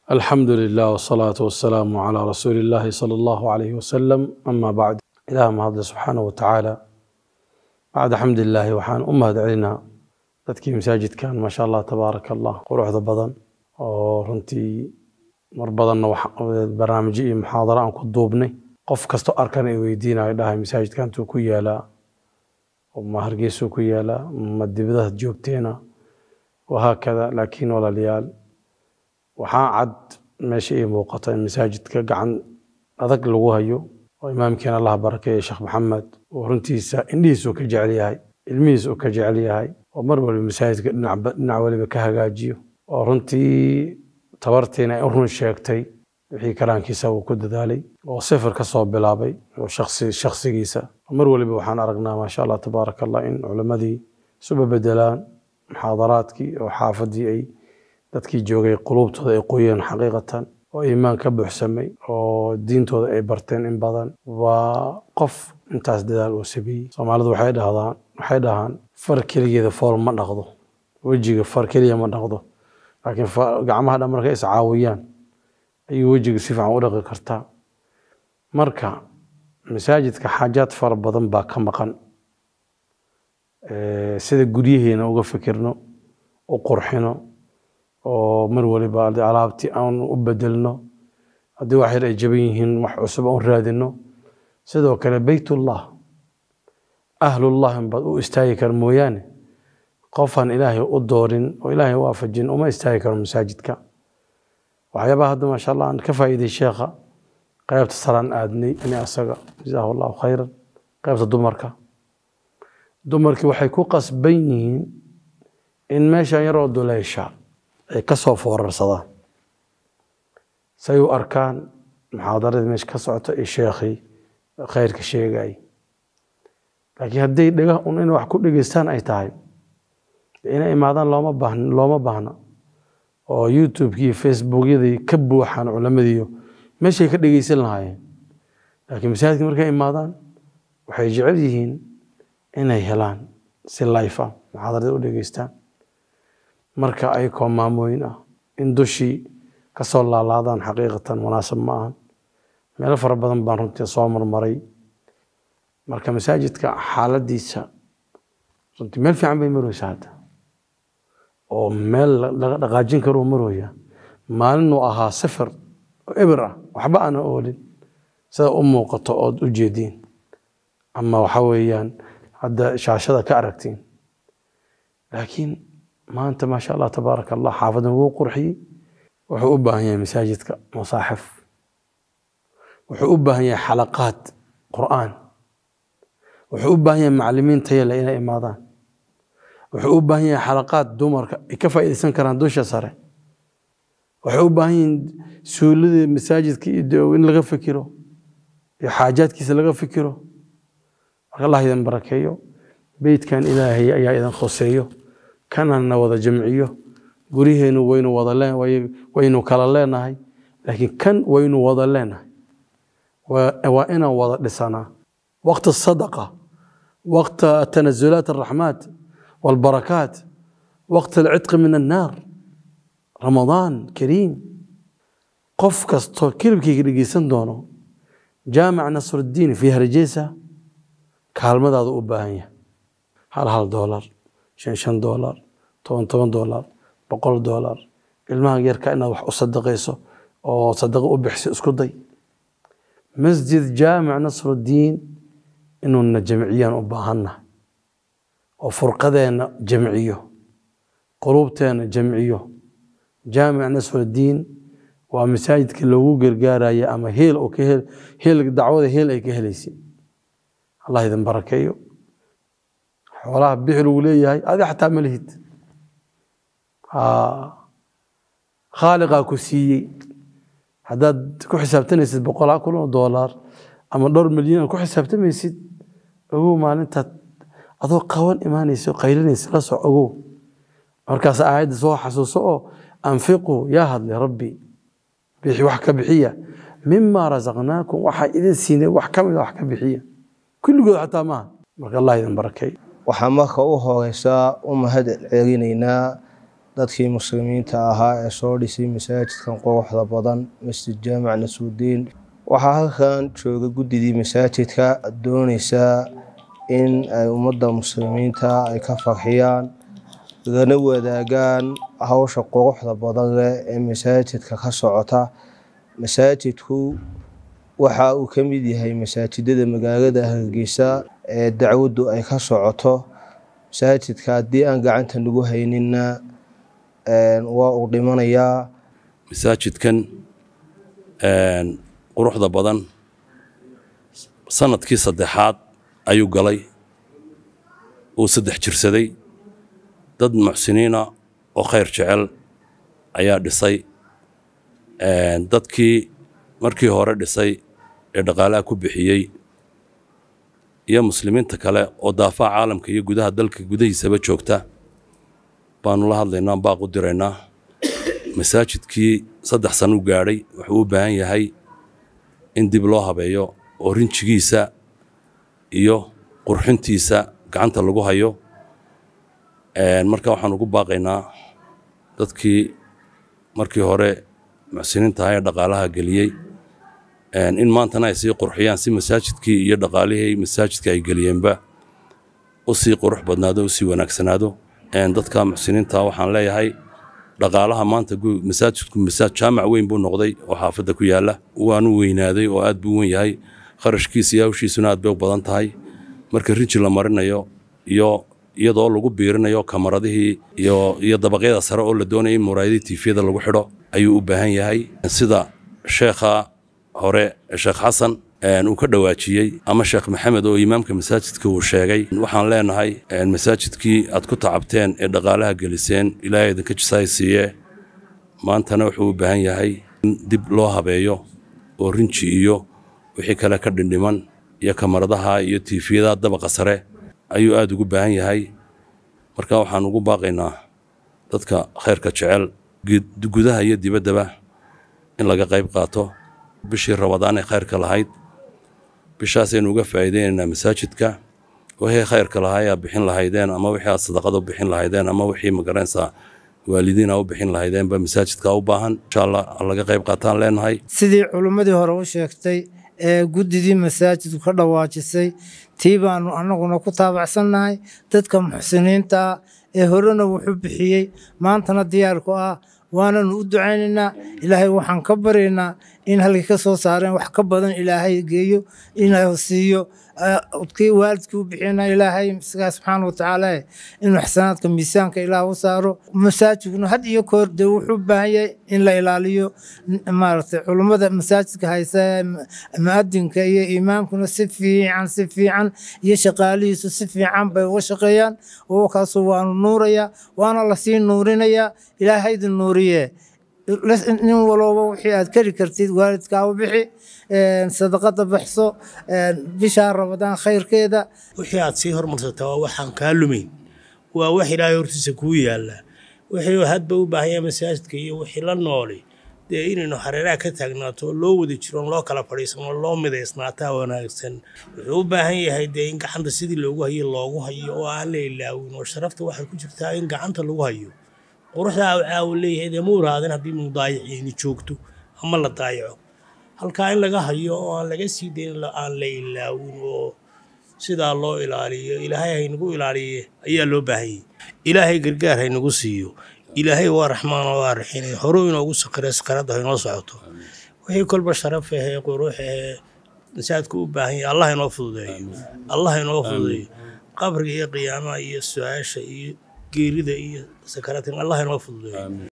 alxamdu lilah wsalaatu wasalaamu calaa rasuuli illaahi sala allahu calayhi wasalam ama bacd ilaah mahadle subxaana wa tacaala bacda xamdilaahi waxaan u mahad celinaa dadkii masaajidkan maasha allah tabaaraka allah quruxda badan oo runtii mar badanna barnaamijyo iyo muxaadaro aan ku duubnay qof kastoo arkan ay weydiinayo dhahay masaajidkan intuu ku yaalaa ma hargeysuu ku yaalaa ma dibadaha joogteena wahaakada laakiin walaalayaal waxaa cad meesha ii muuqata in masaajidka gacan adag lagu hayo oo imaamkeena allaha barakeeye sheekh maxamed uu runtiisa indhihiisuu ka jecel yahay ilmihiis uu ka jecel yahay oo mar waliba masaajidka dhinac waliba ka hagaajiyo oo runtii tabartiina ay u run sheegtay wixii karaankiisa uu ku dadaalay oo sifir ka soo bilaabay oo shaksi shaksigiisa mar waliba waxaan aragnaa maasha allah tabaaraka allah in culimmadii isuba bedelaan muxaadaraadkii oo xaafadii ay dadkii joogay quluubtooda ay qoyeen xaqiiqatan oo iimaan ka buuxsamay oo diintooda ay barteen in badan waa qof intaas dadaal uu sameeyey soomaalidu waxay dhahdaan waxay dhahaan far keligeeda fool ma dhaqdo wejiga far keliya ma dhaqdo laakiin gacmaha dhan markay iscaawiyaan ayuu wejiga si fiican u dhaqi kartaa marka masaajidka xaajaad fara badan baa ka maqan sida guryaheena uga fikirno u qurxino oo mar waliba alaabtii aan u bedelno haddii wax yar ay jaban yihiin wax cusub aan raadino sidoo kale beytullah ahlullah inbaad u istaagi kara mooyaane qofaan ilaahay u doorin oo ilaahay waafajin uma istaagi karo masaajidka waxyaabaha hadda maasha allah aan ka faa'iiday sheekha qaybta saraan aadnay ani asaga jazaahu allahu khayran qaybta dumarka dumarkii waxay ku qasban yihiin in meeshan yaroo duleysha ay ka soo foorarsadaan say u arkaan muxaadaradii meesha ka socota ee sheekhii khayrka sheegay laakiin hadday dhega un in wax ku dhegeystaan ay tahay inay imaadaan looma baahn looma baahna oo youtubekii facebookyadii ka buuxaan culamadiiyo meeshay ka dhegeysan lahaayeen laakiin masaajidka markay imaadaan waxay jecel yihiin inay helaan si life ah muxaadarada u dhegeystaan marka ayakoo maamooyin ah in dushii kasoo laalaadaan xaqiiqatan munaasab ma ahan meelo fara badan baan runtii soo marmaray marka masaajidka xaaladiisa runtii meel fiican bay marweysa hadda oo meel laga dhaqaajin karo marooya maalinuu ahaa sifir oo eber ah waxba aana oolin sida u muuqato ood u jeediin ama waxa weeyaan hadda shaashada ka aragtiin laakiin maanta maasha allah tabaaraka allah xaafadan wuu qurxiyey wuxuu u baahan yahay masaajidka masaaxif wuxuu u baahan yahay xalaqaad qur'aan wuxuu u baahan yahay macalimiin tayale inay imaadaan wuxuu u baahan yahay xalaqaad dumarka ay ka faa'iidaysan karaan dusha sare waxay u baahan yihiin suuladii masaajidka in laga fikiro iyo xaajaadkiisa laga fikiro marka allah idin barakeeyo beytkan ilaahay ayaa idin khoseeyo kanana wada jamciyo guryaheenu waynu wada waynu kala leenahay laakiin kan waynu wada leenahay waa inaan wada dhisanaa waqti sadaqa waqta tanazulaat araxmaat walbarakaat waqti alcidqi min annaar ramadaan kariim qof kastoo kilibkayga dhegeysan doono jaamic nasruddiin fi hargeysa kaalmadaada u baahan yahay hal hal doolar shan shan doolar toban toban doolar boqol doolar ilmaha yarka inaad wax u sadaqayso oo sadaqo u bixiso isku day masjid jaamic nasruddiin inuuna jamciyaan u baahannahay oo furqadeenna jamciyo quluubteenna jamciyo jaamic nasruddiin waa masaajidka loogu gargaaraya ama heel oo ka hel heel dacwada heel ay ka helaysay allah idin barakeeyo xoolaha bixi lagu leeyahay adi xataa ma lihid khaaliqaa ku siiyey haddaad ku xisaabtanaysid boqolaa kun oo doolar ama dhowr milyan aad ku xisaabtamaysid ogow maalintaad adoo qaban imaanaysa qaylinaysa la soc ogow markaas aayadda soo xasuuso oo anfiquu yaa hadlay rabbi bixi wax ka bixiya mima rasaqnaakum waxaa idin siinay wax ka mid a wax ka bixiya kulligood xataa maaha marka allah idin barakeeyo waxaan marka u horeysaa u mahad celinaynaa dadkii muslimiinta ahaa ee soo dhisay masaajidkan quruxda badan masjid jaamac nasuudiin waxaa halkan jooga guddidii masaajidka doonaysaa in ay ummadda muslimiinta ay ka farxiyaan lana wadaagaan hawsha quruxda badan leh ee masaajidka ka socota masaajidku waxa uu ka mid yahay masaajidada magaalada hargeysa ee dacwaddu ay ka socoto masaajidka haddii aan gacanta nagu hayninna waa uu dhimanayaa masaajidkan quruxda badan sanadkii saddexaad ayuu galay uu saddex jirsaday dad muxsiniina oo khayr jecel ayaa dhisay dadkii markii hore dhisay ee dhaqaalaha ku bixiyey iyo muslimiinta kale oo daafaha caalamka iyo gudaha dalka gudahiisaba joogta baanu la hadlaynaa baaq u diraynaa masaajidkii saddex sano u gaadhay wuxuu u baahan yahay in dib loo habeeyo oo rinjigiisa iyo qurxintiisa gacanta lagu hayo marka waxaan ugu baaqaynaa dadkii markii hore muxsiniinta ahaa ee dhaqaalaha geliyey in maantana ay sii qurxiyaan si masaajidkii iyo dhaqaalihii masaajidka ay geliyeenba u sii qurux badnaado u sii wanaagsanaado dadka muxsiniinta waxaan leeyahay dhaqaalaha maanta masaajidku masaajid jaamac weyn buu noqday oo xaafadda ku yaalla waanu weynaaday oo aad buu wen yahay kharashkiisa iyo hawshiisuna aad bay u badan tahay marka rinji la marinayo iyo iyadoo lagu biirinayo kamaradihii iyo iyo dabaqyada sare oo la doonaya in muraayadii tiifiyada lagu xidho ayuu u baahan yahay sida sheekha hore sheekh xasan uu ka dhawaajiyey ama sheekh maxamed oo imaamka masaajidka uu sheegay waxaan leenahay masaajidkii aad ku tacabteen ee dhaqaalaha geliseen ilaahay idinka jisaay siiye maantana wuxuu u baahan yahay in dib loo habeeyo oo rinji iyo wixii kale ka dhindhiman iyo kamaradaha iyo tiifiyadaha dabaqa sare ayuu aada ugu baahan yahay marka waxaan ugu baaqaynaa dadka khayrka jecel gudaha iyo dibaddaba in laga qayb qaato bishii rabadaan ee khayrka lahayd bishaasaynu uga faa'iideynaynaa masaajidka wixii khayrka lahaa ayaa bixin lahaydeen ama wixii aad sadaqada u bixin lahaydeen ama wixii magaranaysaa waalidiina u bixin lahaydeenba masaajidka u baahan insha allah laga qayb qaataan leenahay sidii culimmadii hore u sheegtay ee guddidii masaajidku ka dhawaajisay tii baanu annaguna ku taabacsannahay dadka muxsiniinta ah ee horena wuxuu bixiyey maantana diyaarku ah waananu u ducaynaynaa ilaahay waxaan ka baryaynaa in halkii ka soo saareen wax ka badan ilaahay geeyo inuu siiyo kii waalidkii u bixiyana ilaahay isagaa subxaana watacaala inuu xasanaadka miisaanka ilaah u saaro masaajidkuna had iyo koor dee wuxuu u baahan yahay in la ilaaliyo maaragtay culummada masaajidka haysa mu'adinka iyo imaamkuna si fiican si fiican iyo shaqaalihiisu si fiican bay uga shaqeeyaan oo kaasu waanu nuurayaa waana lasii nuurinayaa ilaahaydi nuuriye nin walooba wixii aad kari kartid waalidkaa u bixi sadaqada baxso bishaa rabadaan khayrkeeda wixii aad sii hormarsataa waa waxaan kaa lumayn waa wax ilaahay hortiisa kuu yaalla wixii hadba u baahanya masaajidka iyo wixii la nooli dee inaynu hareeraha ka taagnaato loo wada jiroon loo kala fadhiisano loo midaysnaataa wanaagsan wuxuu u baahan yahay dee in gacanta sidii loogu hayo loogu hayo oo aan la ilaawin oo sharafta waxay ku jirtaa in gacanta lagu hayo quruxdaa caawa leeyahay dee ma uraadin haddii mudaayiciini joogto ama la daayaco halkaa in laga hayo oo aan laga sii dayn aan la ilaawin oo sidaa loo ilaaliyo ilaahay haynagu ilaaliye ayaa loo baahanyay ilaahay gargaar haynagu siiyo ilaahay waa raxmaan oo waa raxiinay horuu inoogu sakira sakaradda haynoo socoto wixii kolba sharaf ahee qurux ahee masaajidku u baahan yahay allah inoo fududeeyo allah inoo fududeeyo qabriga iyo qiyaamaha iyo su-aasha iyo geerida iyo sakaraadkan allah inoo fududeeyo